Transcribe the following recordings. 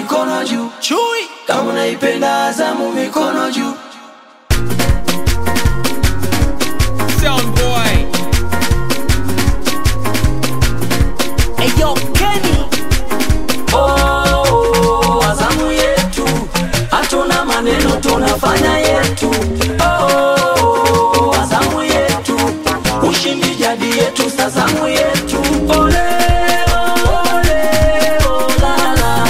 mikono juu. Chui Kama unaipenda Azamu, mikono juu. Sound boy Eyo Kenny Oh, Azamu yetu, hatuna maneno, tunafanya yetu. Oh, Azamu yetu, ushindi jadi yetu, Azamu yetu. Ole, ole, olala.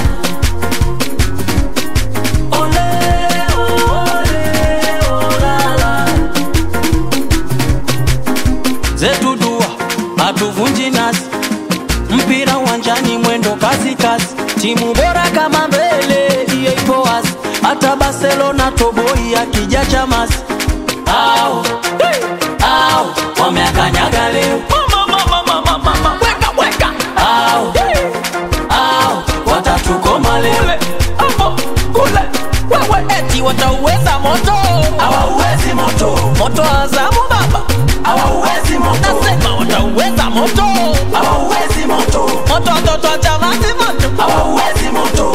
Ole, ole, olala. zetu dua hatuvunji nasi mpira uwanjani mwendo kasi kasi timu bora kama mbele hiyo ipo wazi hata barcelona toboi akija chamasi au au wameakanyaga leo Weka weka au au watatukoma leo Hapo kule Wewe eti watauweza moto hawauwezi moto Moto Azamu baba hawauwezi moto Nasema watauweza moto hawauwezi moto Moto watoto wa Chamazi moto hawauwezi moto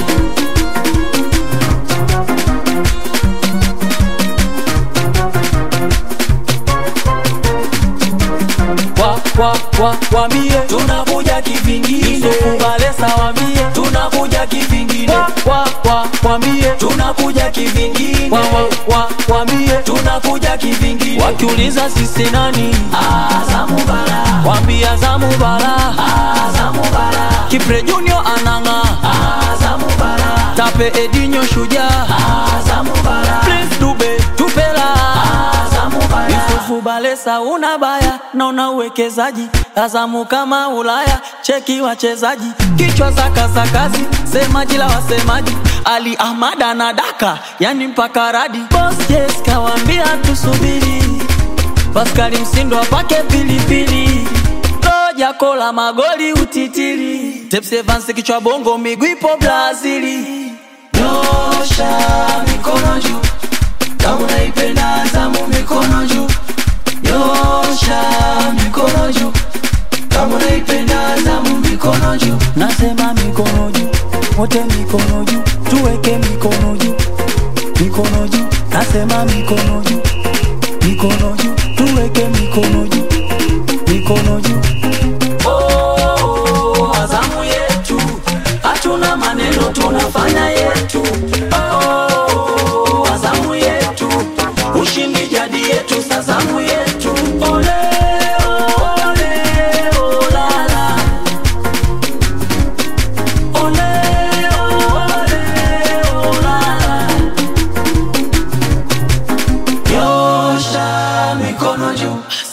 kwa kwa kwa wambie tunakuja kivingine kubalesa wambie tunakuja kivingine kwa kwa wambie tunakuja kivingine kwa kwa wambie tunakuja kivingine wakiuliza sisi nani Azamu bara wambie Azamu bara Azamu bara Kipre Junior ananga Azamu bara Tape Edinho shujaa Azamu bara Prince Dube tupela Azamu bara Yusufu Balesa una baya na una uwekezaji Azamu kama Ulaya cheki wachezaji kichwa za kasakazi semaji la wasemaji Ali Ahmad anadaka yani mpaka radi Boss Jess kawambia tusubiri Paskali Msindo apake pilipili Roja kola magoli utitiri Tepsi Evans kichwa bongo miguu ipo Brazili Nyosha mikono juu kama unaipenda Azamu mikono juu Nyosha mikono juu kama unaipenda Azamu mikono juu Nasema mikono juu wote mikono juu tuweke mikono juu mikono juu Nasema mikono juu mikono juu tuweke mikono juu mikono juu oh, Azamu yetu hatuna maneno tunafanya yetu oh, Azamu yetu ushindi jadi yetu Azamu yetu ole ole olala ole ole olala Nyosha mikono juu